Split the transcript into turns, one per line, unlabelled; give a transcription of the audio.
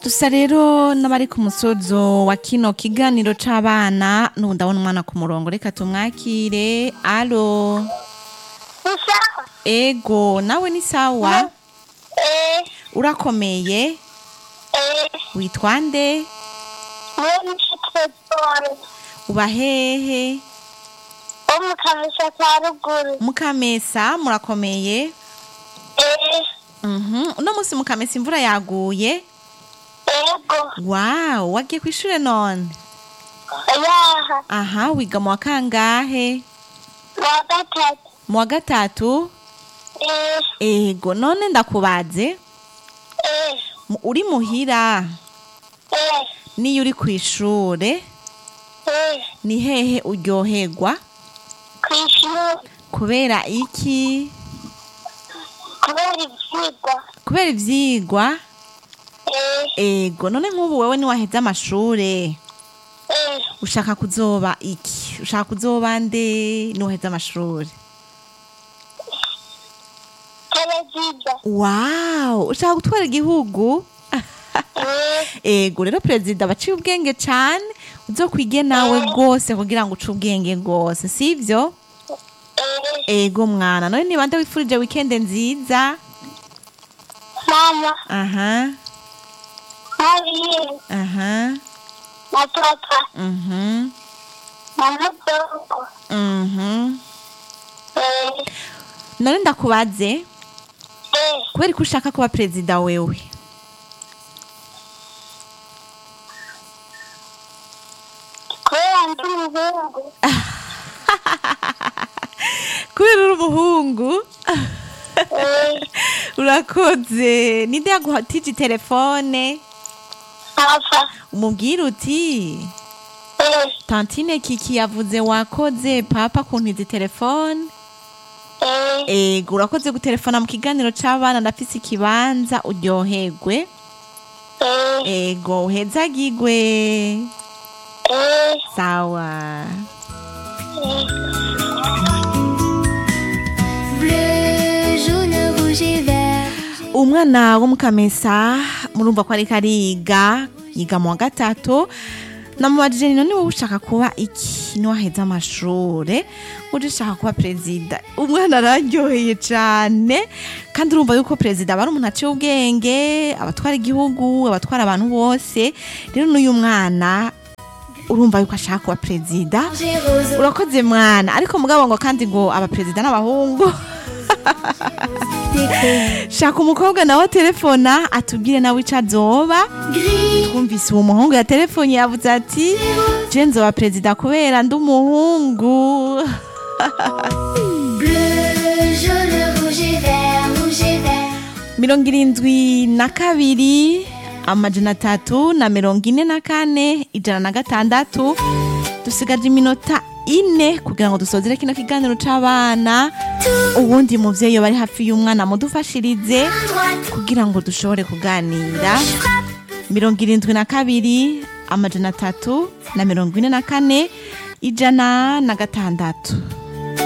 dusa rero n'abari ku musozo wa kino kiganiro c'abana n'ubu ndabona umwana ku murongo reka tumwakire alo
Usawa.
ego nawe ni sawa
Eh,
urakomeye
eh,
witwa nde
mwene Trezor.
uba hehe
Wo mu Kamesa ka ruguru.
mukamesa murakomeye
Eh,
Mhm, uno musi mukamesa imvura yaguye
ego.
wawu wagiye kw'ishure none
Yaha.
aha wiga mu wa kangahe
Wa gatatu.
mu wa gatatu
Eh,
ego none ndakubaze
eh,
mu- uri muhira
eh,
niyo uri kw'ishure
eh.
ni hehe uryoherwa
Kw'ishuri.
kubera iki
Kubera ivyigwa.
kubera ivyigwa
Eh,
ego none nk'ubu wewe niwaheza amashure
eh.
ushaka kuzoba iki ushaka kuzoba nde niwaheza amashure
Perezida.
wawu ushaka gutwara igihugu
Eh,
ego rero perezida baciye ubwenge cane uzokwige nawe rwose kugira ngo uce ubwenge rwose sivyo
eh.
ego mwana none niba nde wifurije wikende nziza
Mama.
aha
Mariye.
aha
Na papa.
mhm
Na mudogo.
mhm
Eh,
none ndakubaze
eh.
kubera ko ushaka kuba perezida wewe
Kubera ndi umuhungu.
kubera uri umuhungu
Eh,
urakoze ninde yaguhatije telefone
papa.
umubwira uti
Eh,
tantine kiki yavuze wakoze papa kuntiza telefone
eh.
ego urakoze gutelefona mu kiganiro c'abana ndafise ikibanza uryoherwe
Eh,
ego uhezagigwe
eh,
sawa
Bleu, jaune, rouge et vert.
umwana wo mukamesa murumva ko ariko ariga yiga mu wa gatatu namubajije nino niwe ushaka kuba iki niwaheza amashure uje ushaka kuba perezida umwana araryoheye cane kandi urumva yuko perezida aba ari umuntu aciye ubwenge abatwara igihugu abatwara abantu bose rero n'uyu mwana urumva yuko ashaka kuba perezida
J'ai rose,
urakoze mwana ariko mugabo ngo kandi ngo abaperezida n'abahungu
déco,
shaka umukobwa nawe telefona atubwire nawe ico azoba
gris,
twumvise uwo muhungu ya telefoni yavuze ati je nzoba perezida kubera ndi umuhungu
bleu, jaune, rouge et vert, rouge et vert.
mirongo irindwi na kabiri amajana atatu na mirongo ine na kane ijana na gatandatu dusigaje iminota ine kugira ngo dusozere kino kiganiro c'abana ubundi muvyeyi bari hafi y'umwana mudufashirize
Droite,
kugira ngo dushobore kuganira mirongo irindwi na kabiri amajana atatu na mirongo ine na kane ijana na gatandatu